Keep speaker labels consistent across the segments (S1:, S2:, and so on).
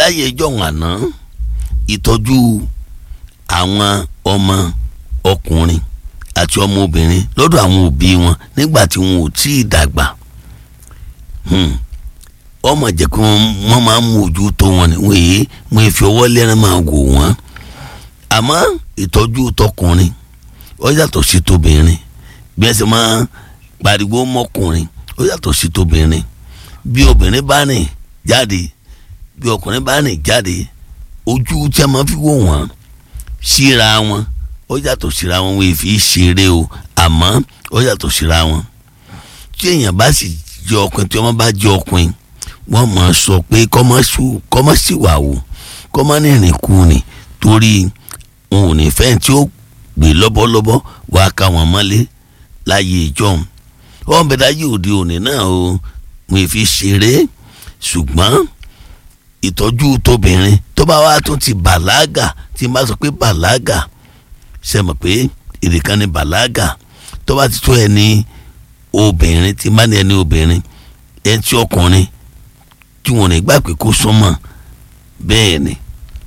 S1: láyé ẹjọ́ àná ìtọ́jú àwọn ọmọ ọkùnrin àti ọmọ obìnrin lọ́dọ̀ àwọn òbí wọn nígbà tí wọn ò tí ì dàgbà ọmọ jẹ́ kí wọ́n máa mú ojú tó wọn ni wọ́n èyí wọ́n fi ọwọ́ lẹ́rìn máa wò wọ́n àmọ́ ìtọ́jú tọkùnrin ó yàtọ̀ sí tóbìnrin bí ẹ ṣe máa pariwo mọ́kùnrin ó yàtọ̀ sí tóbìnrin bí obìnrin bá rìn jáde bí ọkùnrin bá rìn jáde ojú tí a máa fi wò wọ́n síra wọn ó yàtọ̀ síra wọn wọ́n fi ṣeré o àmọ́ ó yàtọ̀ síra wọn tí èèyàn bá sì jẹ́ ọkùnrin tí wọ́n bá jẹ́ ọkùnrin wọ́n máa sọ pé kọ́mọ́ sì wà wò kọ́mọ́ nìrìn kú ni torí òun ò ní fẹ́ tí ó gbé lọ́bọ́lọ́bọ́ wàá ká wọn mọ́lé láyé ìjọ́un wọ́n bẹ dáyé òde òní náà o mo fi ṣeré ṣùgbọ́n ìtọ́jú tóbìnrin tó bá wá tún ti bàlágà tí n bá sọ pé bàlágà ṣe mọ̀ pé èdè kan ní bàlágà tó bá ti tó ẹni obìnrin tí n bá ní ẹni obìnrin ẹni tí ọkùnrin tí wọn ní gbà pé kó súnmọ́ bẹ́ẹ̀ ni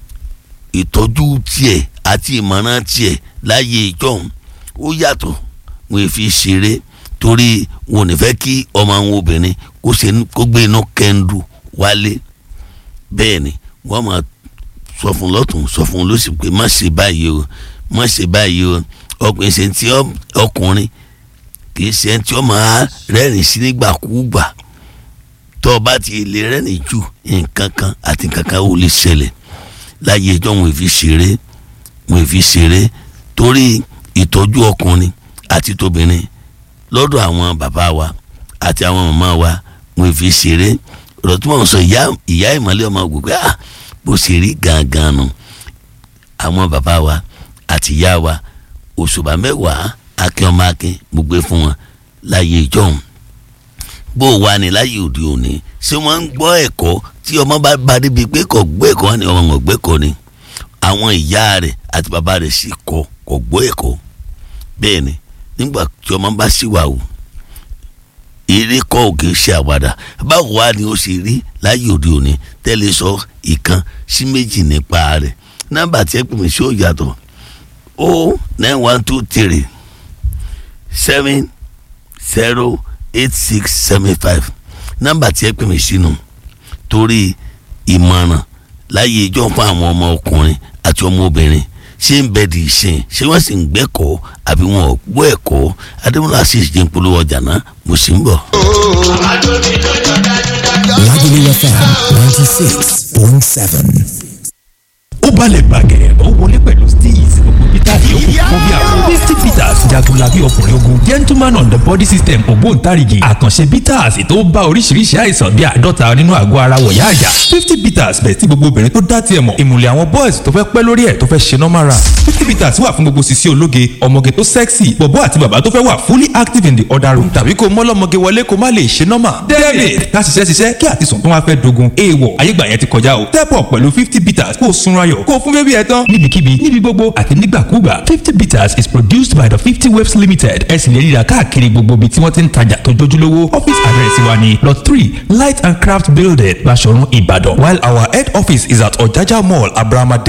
S1: ìtọ́jú tiẹ̀ àti ìmọ̀ràn tiẹ̀ láyé ìjọ́un ó yàtọ̀ wọn fi ṣeré torí wọn ò ní fẹ́ kí ọmọ àwọn obìnrin kó ṣe kó gbé inú kẹ́ńdù wálé bẹ́ẹ̀ ni wọ́n máa sọ fún lọ́tún sọ fún lọ́sì pé má ṣe báyìí o má ṣe báyìí o ọkùnrin ṣe ti ọkùnrin kì í ṣe ti ọmọ rẹ́rìn sí nígbàkúgbà tó o bá ti lè rẹ́rìn jù nǹkan kan àti nǹkan kan ò lè ṣẹlẹ̀ láyé ẹjọ́ wọn fi ṣeré wọn fi ṣeré torí ìtọ́jú ọkùnrin àti tóbìnrin lọ́dọ̀ àwọn bàbá wa àti àwọn màmá wa wọn fi ṣeré ọ̀rọ̀ tí wọ́n sọ ìyá ìmọ̀lẹ́ ọmọ gbogbo ah bó ṣe rí gangan nu àwọn bàbá wa àti ìyá wa òṣùbà mẹ́wàá akin ọmọ akin gbogbo fún wọn láyé ìjọ́un bó wà ní láyé òde òní ṣé wọ́n ń gbọ́ ẹ̀kọ́ tí ọmọ bá bá débi pé kò gbọ́ ẹ̀kọ́ ni ọmọ wọn gbọ́ ẹ̀kọ́ ni àwọn ìyá rẹ̀ àti bàbá rẹ̀ sì kọ́ kò gbọ́ ẹ̀kọ́ bẹ́ẹ̀ ni nígbà tí ọmọ bá sì wà o eré kọ́ òkè ṣe àwàdà báwo wá ni ó ṣe rí láyé òde òní tẹ́lẹ̀ sọ ìkan sí méjì nípa rẹ̀ nọ́mbà tí ẹ pè mí sí ó yàtọ̀ o nine one two three seven zero eight six seven five nọ́mbà tí ẹ pè mí sínú torí ìmọ̀ràn láyé ìjọ fún àwọn ọmọ ọkùnrin àti ọmọ obìnrin ṣé ń bẹ di ìsìn ṣé wọ́n sì ń gbẹ́kọ̀ọ́ àbí wọn ò gbọ́ ẹ̀kọ́ adémọlá sì ṣe ń polówó ọjà náà mo sì ń bọ̀.
S2: Lagelu FM ninety six point seven.
S3: ó balẹ̀ bàgẹ́ ó wọlé pẹ̀lú steez gbogbo peter yòókù fún bí àwọn misty peters jagunlabi ọkùnrin ogun gentleman on the body system ògbóǹtarìgì àkànṣe peters tó bá oríṣiríṣi àìsàn bíi àádọ́ta nínú àgọ́ ara wọ̀yá àjà fifty peters bẹ̀ tí gbogbo obìnrin tó dá tiẹ̀ mọ̀ ìmùlẹ̀ àwọn boys tó fẹ́ pẹ́ lórí ẹ̀ tó fẹ́ ṣe normal run fifty peters wà fún gbogbo sisi ológe ọmọge tó sexy bọ̀bọ́ àti bàbá tó fẹ́ wà fully active in the other room tàbí kó mọ́lọ́mọge wọlé kó má lè ṣe normal david ká ṣiṣẹ́ ṣiṣẹ́ kí àtisùn tó wá fẹ́ dogun èèwọ̀ ayégbà yẹn ti kọjá o step up pẹ̀lú fifty peters kó o sunra yọ̀ kó o fún bébí ẹ tán níbikíbi níbi gbogbo àti nígbàkúgbà fifty bitters is produced by the fifty waves limited ẹ sì lè rí i rà káàkiri gbogbo ibi tí wọ́n ti ń tajà tó jójúlówó office address wa ni lot three light and craft building Baṣọ̀run Ìbàdàn while our head office is at Ọ̀jájá mall abrahama